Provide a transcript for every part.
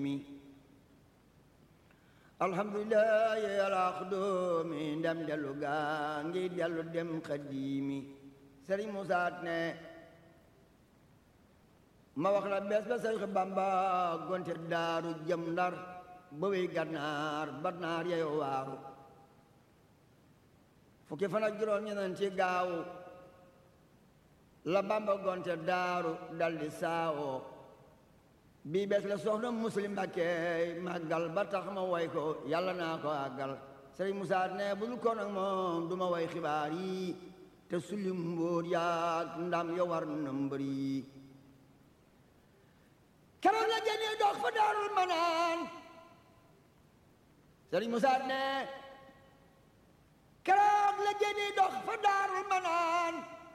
alhamdulilah yàlla xudoomi ndem dellu gaa ngi dellu dem xadiimi sëriñ Musaa ne ma wax la bees ba sëriñ Bamba gonte daaru jëm ndar ba wey gànnaar ba naar yeyo waaru fukki fan ak juróom ñeneen ci gaaw la Bamba gonte daaru daldi saawoo bii bees la soxna muslim Mbàkke màggal ba tax ma way ko yàlla naa ko àggal sëriñ Musaa ne bu dul ko nag moom du ma way xibaar yi te sulli mbóor yaag ndam yo war na mbër yi keroog la génnee dox fa daarul manaan sëriñ Musaa ne keroog la génnee dox fa daarul manaan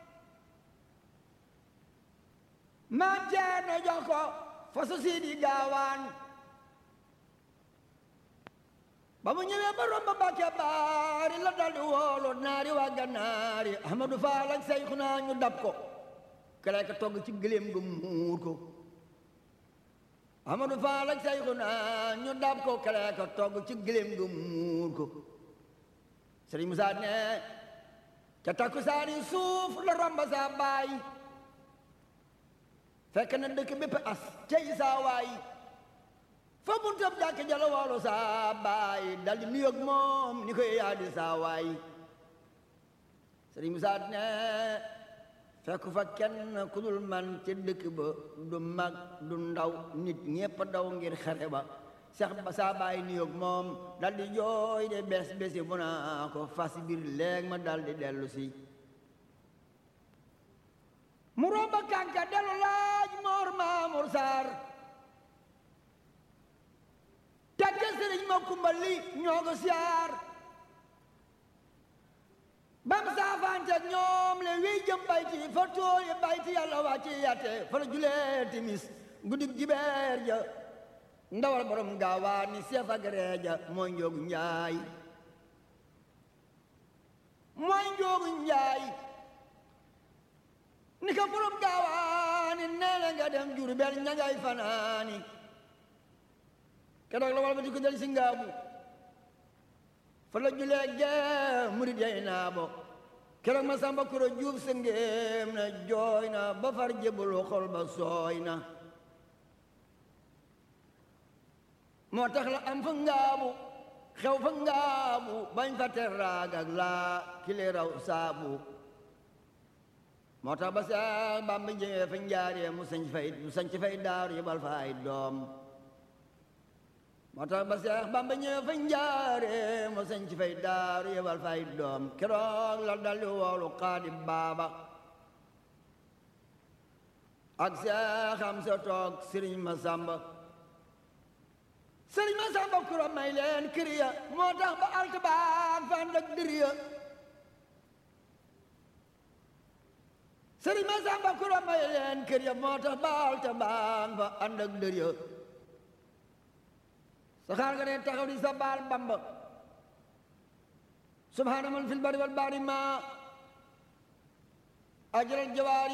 maam Ceerno jox ko fasu siidi gaawaan ba mu ñëwee ba romb Mbàkke baari la daldi woolu naari waa gannaari Ahmadu Faal ak Seyxuna ñu dab ko kere ka togg ci gëléem gu muur ko Ahmadu Faal ak Seyxuna ñu dab ko kere ka togg ci gëléem gu muur ko Sëriñ Musaa ne ca takkusaani suuf la romb saa baay fekk na dëkk bépp as cey saa waay fa buntab jàkk jala woolu saa baay dal di nuyoog moom ni koy yaa di saa waay sëriñ Musaa ne fekk fa kenn ku dul man ci dëkk ba du mag du ndaw nit ñépp daw ngir xare ba seex ba saa baay nuyoog moom dal di jooy de bes besi bu naa ko fas biir léeg ma dal di dellu si mu romba kànka delu laaj moor maamur saar tàgge sëriñ ma kumbali ñoo ko siyaar bam saafanteeg ñoom le wiy jëm bayti fa tóoyi bayti yàlla wàcci yatte fa la julee timis guddig jibeer ja ndawal borom gaawaan ni seef ak reeja mooy njoogu njaay mooy njoogu njaay ni ka borom gaawaani nee na nga dem Jurbel ña ngay fanaani keroog la wal ba di ko del si ngaabu fa la julee gee murid yay naa bo keroog ma samba kuro juuf sa ngéem na jooy na ba far jébbalu xol ba sooy na moo tax la am fa ngaabu xew fa ngaabu bañ fa teraag ak laa kile raw saabu moo tax ba Seex Bamba ñëwee fa njaaree mu sañ fay mu sañ fay daaru yebal fa ay doom moo tax ba Seex Bamba ñëwee fa njaaree mu sañ fay daaru yebal fa ay doom keroog la daldi woolu xaadi baaba ak Seex am sa toog sëriñ ma sàmba sëriñ ma sàmba kura may leen kiriya moo tax ba altibaan fa ànd ak diriya sëriñ ma sàmba kura may leen kër ya moo tax baal ta baan fa ànd ak dër ya saxaar nga ne taxaw di sa baal bamba subhaana man fil bari wal bahri ma ajral jawaari